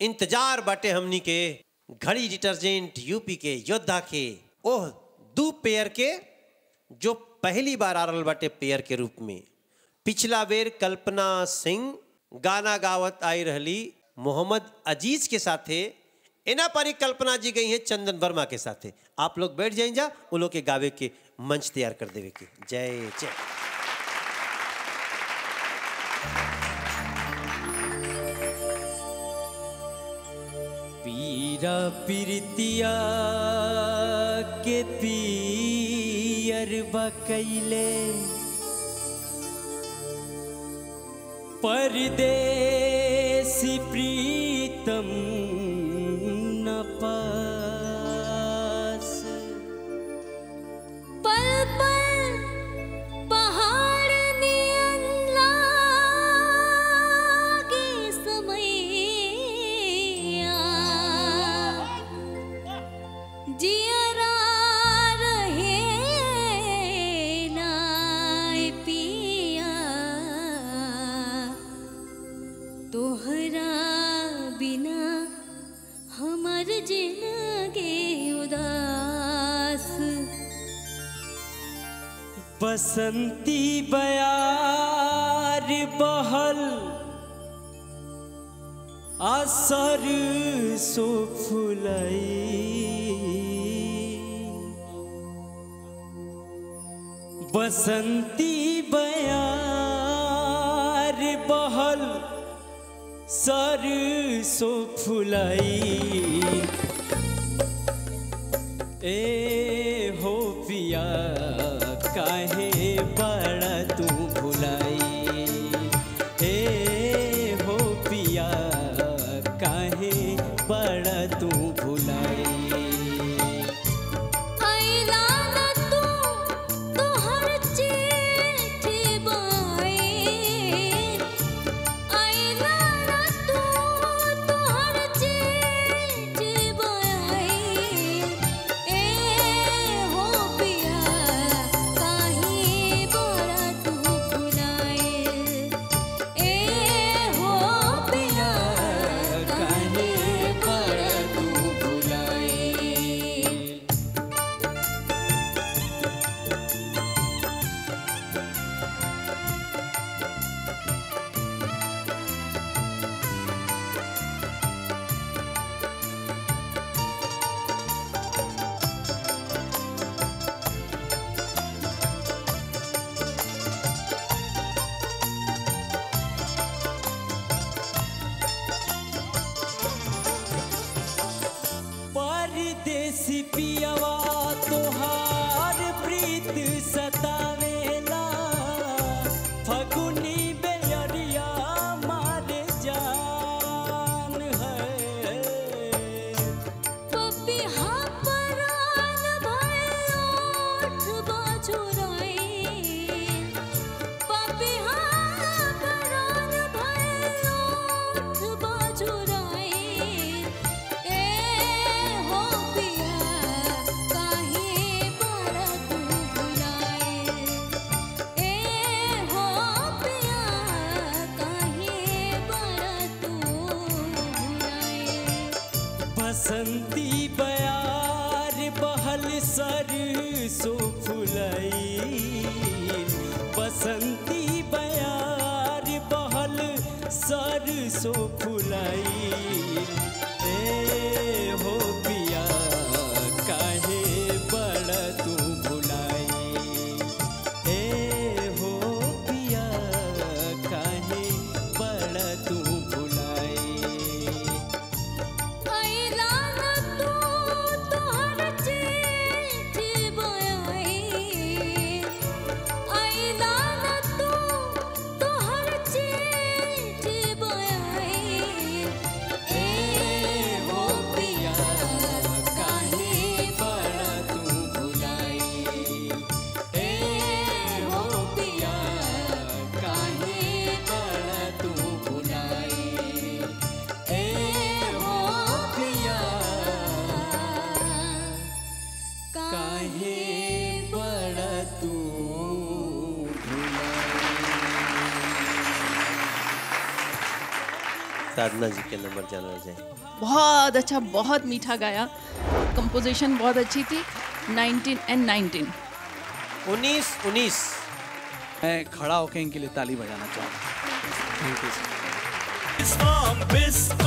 इंतजार बाटे हमनी के घड़ी डिटर्जेंट यूपी के योद्धा के ओह दू पेयर के जो पहली बार आ रहल बाटे पेयर के रूप में पिछला बेर कल्पना सिंह गाना गावत आई रहली मोहम्मद अजीज के साथे एना पारी कल्पना जी गई हैं चंदन वर्मा के साथे आप लोग बैठ जाइन जा उन लोग के गावे के मंच तैयार कर देवे के जय जय पीरा पीरतिया के पीयर बकैले परदेसी प्रीतम न पास पल पल पहाड़ नियन लागे समैया जियरा रहे नाय पिया तोहरा बिना हमर जिंदगी उदास बसंती बयार बहल असर सो फुलई बसंती बयार बहल सर सो फुलई ए हो पिया काहे बड़ा तू भुलाई ए हो पिया काहे बड़ा तू भुलाई आइला न तू तोहर चिट्ठी बाई आइला न तू तोहर चिट्ठी बाई ए हो पिया काहे बड़ा तू भुलाए ए हो पिया काहे बड़ा तू भुलाई परदेसी पियवा तोहार प्रीत सतावेला फगुनी बेअरिया मारे जान है पपिहा परान भय ओठ बाजुराई पपिहा परान भय ओठ बाजुराई ए हो पिया काहे बड़ा तू भुलाए ए हो पिया काहे बड़ा तू भुलाए बसंती बयार बहल सर सो फुलई बसंती बयार बहल सर सो फुलई ए हो पिया काहे बड़ा तू भुलाई ए हो पिया काहे बड़ा तू भुलाई आइला न तू तोहर चिट्ठी बाई आइला न तू तोहर चिट्ठी बाई ए हो पिया साधना जी के नंबर जाना जाए बहुत अच्छा बहुत मीठा गाया कंपोजिशन बहुत अच्छी थी 19 एंड 19 उन्नीस उन्नीस मैं खड़ा होकर इनके लिए ताली बजाना चाहूँगा थैंक यू From Biscuit